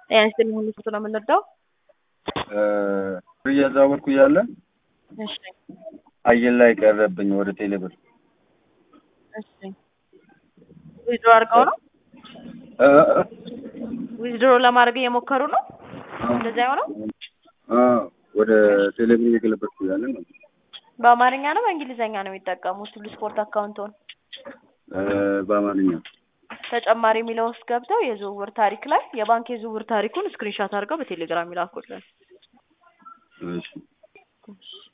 ያን ስለሆነ ፎቶ ነው የምንወደው። ብር እያዛወርኩ እያለ እሺ አየር ላይ ቀረብኝ ወደ ቴሌብር እሺ ዊዝድሮ አድርገው ነው እ ዊዝድሮ ለማድረግ እየሞከሩ ነው እንደዚያ የሆነው አ ወደ ቴሌብር እየገለበጥኩ እያለ ነው በአማርኛ ነው በእንግሊዘኛ ነው የሚጠቀሙት ሁሉ ስፖርት አካውንቶን እ በአማርኛ ተጨማሪ የሚለው ውስጥ ገብተው የዝውውር ታሪክ ላይ የባንክ የዝውውር ታሪኩን ስክሪንሻት አድርገው በቴሌግራም ይላኩልን እሺ